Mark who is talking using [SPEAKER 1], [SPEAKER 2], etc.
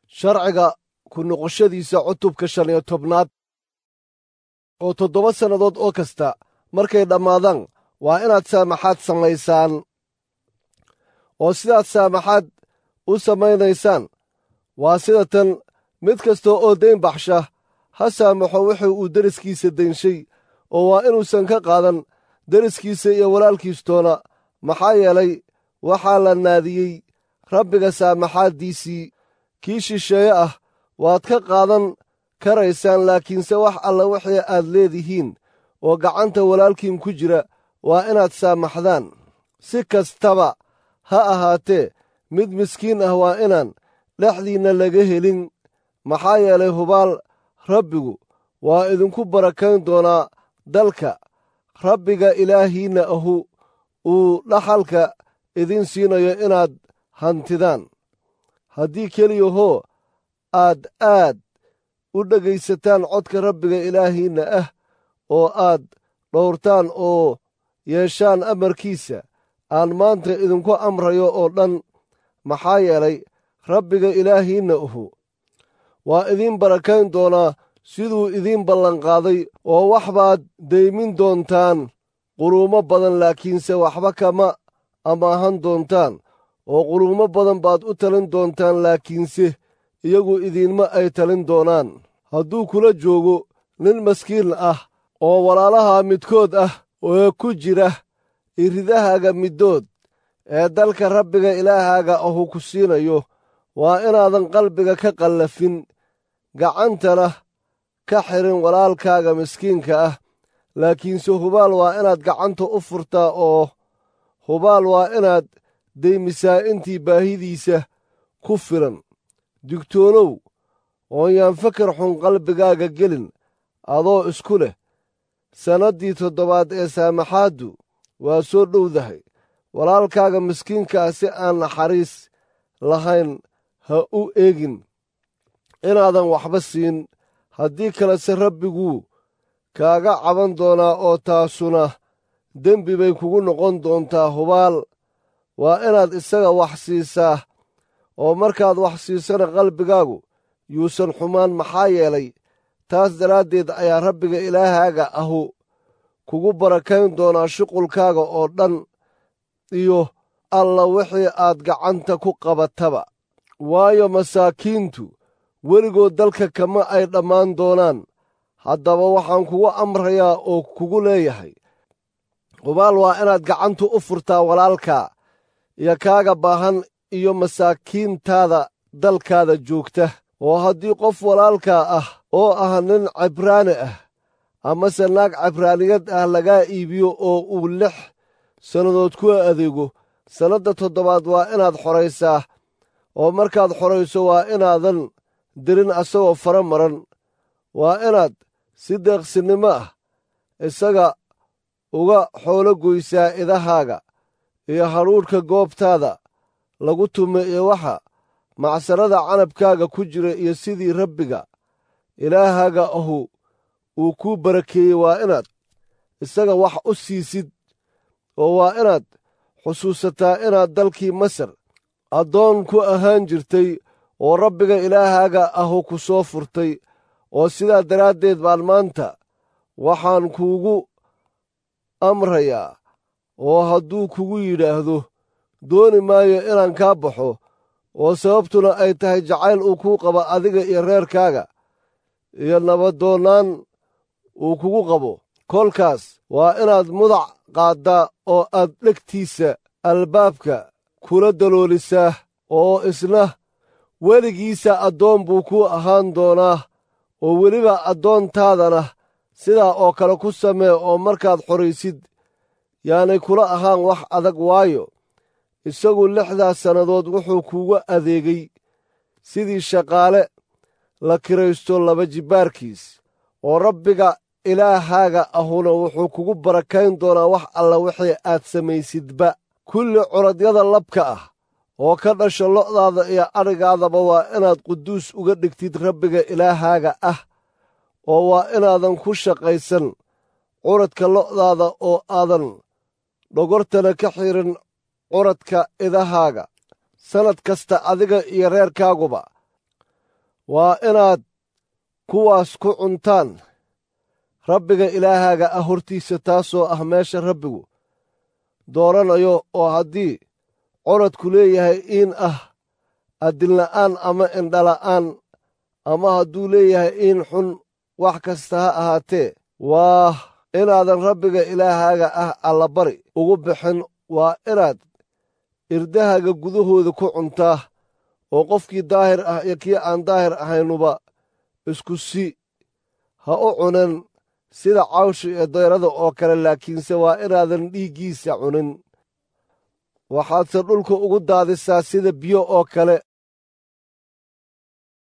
[SPEAKER 1] sharciga ku noqoshadiisa cutubka shan iyo tobnaad oo toddoba sannadood oo kasta markay dhammaadaan waa inaad saamaxaad samaysaan oo sidaad saamaxaad u samaynaysaan waa sida tan mid kasta oo dayn baxsha ha saamaxo wuxuu uu deriskiisa daynshay oo waa inuusan ka qaadan deriskiisa iyo walaalkiistoona maxaa yeelay waxaa la naadiyey rabbiga saamaxaaddiisii kii shisheeye ah waad ka qaadan karaysaan laakiinse wax alla wixii aad leedihiin oo gacanta walaalkiin ku jira waa inaad saamaxdaan si kastaba ha ahaatee mid miskiin ah waa inaan dhexdiinna laga helin maxaa yeelay hubaal rabbigu waa idinku barakayn doonaa dalka rabbiga ilaahiinna ahu uu dhaxalka idin siinayo inaad hantidaan haddii keliyahoo aad aad u dhegaysataan codka rabbiga ilaahiinna ah oo aad dhowrtaan oo yeeshaan amarkiisa aan maanta idinku amrayo oo dhan maxaa yeelay rabbiga ilaahiinna uhu waa idiin barakayn doonaa siduu idiin ballanqaaday oo wax baad daymin doontaan quluumo badan laakiinse waxba kama amaahan doontaan oo quluumo badan baad u talin doontaan laakiinse iyagu idiinma ay talin doonaan hadduu kula joogo nin maskiin ah oo walaalaha midkood ah oo ku jira iridahaaga middood ee dalka rabbiga ilaahaaga ahu ku siinayo waa inaadan qalbiga ka qallafin gacantana ka xirin walaalkaaga miskiinka ah laakiinse hubaal waa inaad gacanta u furtaa oo hubaal waa inaad deymisaa intii baahidiisa ku filan digtoonow oon yaan fakar xun qalbigaaga gelin adoo isku leh sannaddii toddobaad ee saamaxaaddu waa soo dhowdahay walaalkaaga miskiinka ah si aan naxariis lahayn ha u eegin inaadan waxba siin haddii kalese rabbiguu kaaga caban doonaa oo taasuna dembi bay kugu noqon doontaa hubaal waa inaad isaga wax siisaa oo markaad wax siisana qalbigaagu yuusan xumaan maxaa yeelay taas daraaddeed ayaa rabbiga ilaahaaga ahu kugu barakayn doonaa shuqulkaaga oo dhan iyo alla wixii aad gacanta ku qabataba waayo masaakiintu weligood dalka kama ay dhammaan doonaan haddaba waxaan kugu amrayaa oo kugu leeyahay hubaal waa inaad gacantu u furtaa walaalkaa iyo kaaga baahan iyo masaakiintaada dalkaada joogta oo haddii qof walaalkaa ah oo ah nin cibraani ah amase naag cibraaniyad ah lagaa iibiyo oo uu lix sannadood ku adeego sannadda toddobaad waa inaad xoraysaa oo markaad xorayso waa inaadan dirin asagoo fara maran waa inaad si deeqsinnimo ah isaga uga xoolo goysaa idahaaga iyo hadhuudhka goobtaada lagu tume iyo waxa macsarada canabkaaga ku jira iyo sidii rabbiga ilaahaaga ahu uu kuu barakeeyey waa inaad isaga wax u siisid oo waa inaad xusuusataa inaad dalkii masar addoon ku ahaan jirtay oo rabbiga ilaahaaga ahu ku soo furtay oo sidaa daraaddeed baan maanta waxaan kuugu amrayaa oo hadduu kugu yidhaahdo dooni maayo inaan kaa baxo oo sababtuna ay tahay jacayl uu kuu qabo adiga iyo reerkaaga iyo nabadoonnaan uu kugu qabo kolkaas waa inaad mudac qaaddaa oo aad dhegtiisa albaabka kula daloolisaa oo isna weligiisa addoon buu kuu ahaan doonaa oo weliba addoontaadana sidaa oo kale ku samee oo markaad xoraysid yaanay kula ahaan wax adag waayo isagu lixdaas sannadood wuxuu kuugu adeegay sidii shaqaale la kiraysto laba jibbaarkiis oo rabbiga ilaahaaga ahuna wuxuu kugu barakayn doonaa wax alla wixii aad samaysidba kulli curadyada labka ah oo ka dhasha lo'daada iyo adhigaadaba waa inaad quduus uga dhigtid rabbiga ilaahaaga ah oo waa inaadan ku shaqaysan curadka lo'daada oo aadan dhogortana ka xirin curadka idahaaga sannad kasta adiga iyo reerkaaguba waa inaad kuwaas ku cuntaan rabbiga ilaahaaga ah hortiisa taasoo ah meesha rabbigu dooranayo oo haddii coradku leeyahay iin ah addinla'aan ama indhala'aan ama hadduu leeyahay iin xun wax kasta ha ahaatee waa inaadan rabbiga ilaahaaga ah allabari ugu bixin waa inaad irdahaaga gudahooda ku cuntaa oo qofkii daahir ah iyo kii aan daahir ahaynuba isku si ha u cunin sida cawsha iyo dayrada oo kale laakiinse waa inaadan dhiiggiisa cunin waxaadse dhulka ugu daadisaa sida biyo oo kale